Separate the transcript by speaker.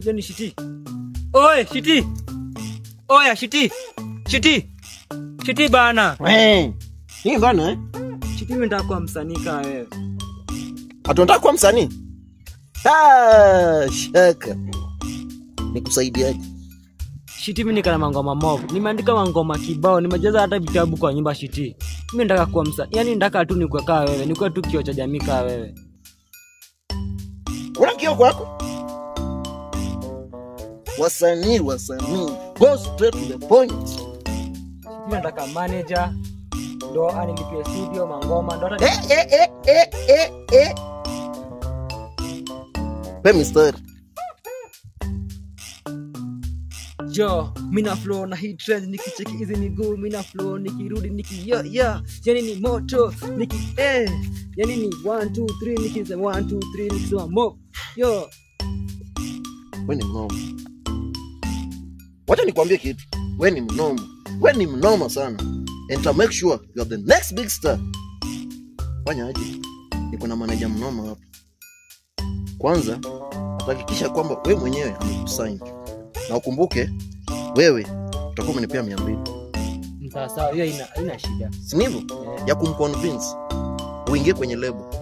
Speaker 1: Hiyo ni shiti. Oe, shiti. Oya, shiti. Shiti. Shiti bana.
Speaker 2: We, hii bana eh?
Speaker 1: Shiti mimi nataka kuwa msanii kama wewe.
Speaker 2: Hatunataka kuwa msanii? Ah, shaka. Nikusaidiaje?
Speaker 1: Shiti mimi nikana mangoma mob. Nimeandika mangoma kibao, nimejaza hata vitabu kwa nyumba shiti. Mimi nataka kuwa msanii. Yaani nataka tu nikuwe kama wewe, nikuwe tu kioo cha jamii kama wewe.
Speaker 2: Una kio kwako? Wasanii, wasanii. Go straight to the point.
Speaker 1: Mimi nataka manager ndo anilipie studio mangoma ndo hata
Speaker 2: Eh, eh, eh, eh, eh, eh. Pe mistari.
Speaker 1: jo mina flow na hii trend nikicheki hizi miguu mina flow nikirudi niki yo yo yani ni moto niki eh yani ni 1 2 3 nikisema 1 2 3 nikisema mo yo
Speaker 2: We ni mnoma. Wacha nikwambie kitu. We ni mnoma. We ni mnoma sana. And to make sure you are the next big star. Fanya aje? Niko na manager mnoma hapa. Kwanza, atahakikisha kwamba we mwenyewe amekusign. Na ukumbuke wewe utakuwa umenipea mia mbili.
Speaker 1: sawa sawa hiyo ina ina shida
Speaker 2: Si ndivyo?
Speaker 1: Eh.
Speaker 2: Ya kumconvince uingie kwenye lebo.